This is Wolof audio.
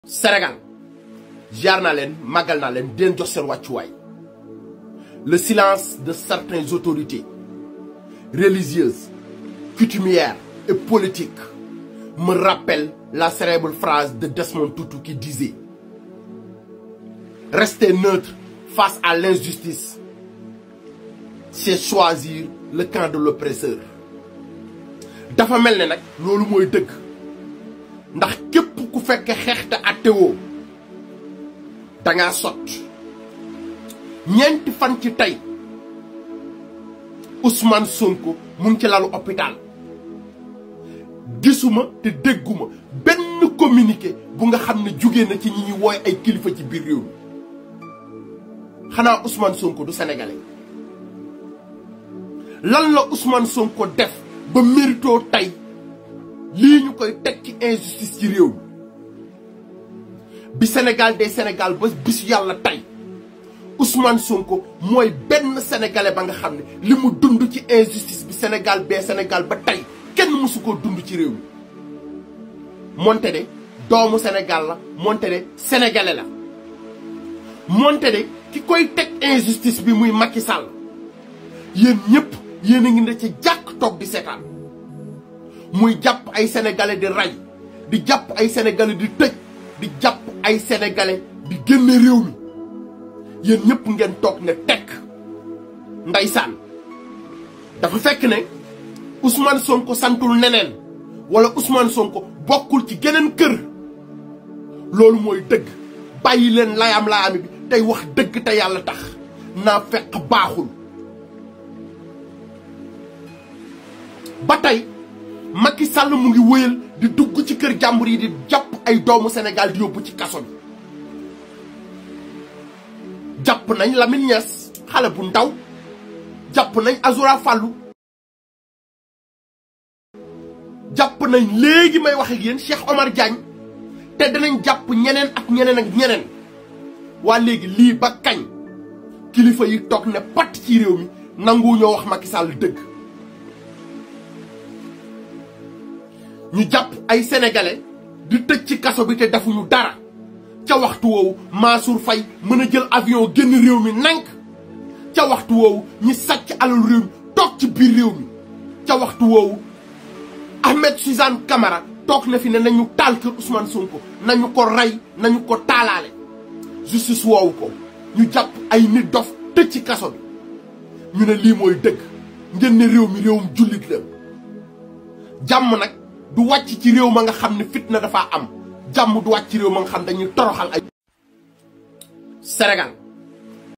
Sénégal jaar naa leen màggal naa leen di leen jox seen wàccuwaay le silence de certaines autorités religieuses coutumières et politiques me rappelle la célèbre phrase de Desmond Tutu qui disait rester neutre face à l'injustice c'est choisir le camp de l'oppresseur dafa mel ne nag loolu mooy dëgg ndax képp ku fekke xeex te attewoo dangaa sot ñeenti fan ci tey Ousmane Sonko mu ngi ci lalu hôpital gisuma te dégguma benn communiqué bu nga xam ne jugee na ci ñi ñuy wooy ay kilifa ci biir réew mi xanaa Ousmane Sonko du sénégalais lan la Ousmane Sonko def ba méritoo tey lii ñu koy teg ci injustice ci réew mi bi Sénégal des Sénégal ba bisu yàlla tey Ousmane Sonko mooy benn sénégalais ba nga xam ne li mu dund ci injustice bi Sénégal bee Sénégal ba tey kenn mësu koo dund ci réew mi moonte de doomu Sénégal la moonte de sénégalais la moonte de ki koy teg injustice bi muy Macky Sall yéen ñëpp yéen a ngi ne ci jàkk toog di seetaan muy jàpp ay sénégalais di rey di jàpp ay sénégalais di tëj di jàpp ay sénégalais di génne réew mi yéen ñëpp ngeen toog ne tekk ndeysaan dafa fekk ne Ousmane Sonko santul neneen wala Ousmane Sonko bokkul ci geneen kër loolu mooy dëgg bàyyi leen layam layami bi tey wax dëgg te yàlla tax naa fekk baaxul ba tey Macky Sall mu ngi wëyal di dugg ci kër jàmbur yi di jàpp ay doomu Sénégal di yóbbu ci kaso bi jàpp nañ Lamine Niass xale bu ndaw jàpp nañ Azoura Fallou jàpp nañ léegi may wax ak yéen Cheikh Omar Diagne te danañ jàpp ñeneen ak ñeneen ak ñeneen waa léegi lii ba kañ kilifa yi toog ne pat ci réew mi nangu ñoo wax Macky Sall dëgg ñu jàpp ay sénégalais di tëj ci kaso bi te defuñu dara ca waxtu woowu Mansour Faye mën a jël avion génn réew mi nank ca waxtu woowu ñi sàcc alal réew mi toog ci biir réew mi ca waxtu woowu Ahmed Suzanne Camara toog na fi ne nañu taal kër Ousmane Sonko nañu ko rey nañu ko taalaale justice woowu ko ñu jàpp ay nit dof tëj ci kaso bi ñu ne lii mooy dëgg ngeen ne réew mi réewum jullit la jàmm nag du wàcc ci réew ma nga xam ne fitna dafa am jàmm du wàcc ci réew ma nga xam dañuy toroxal ay Sénégal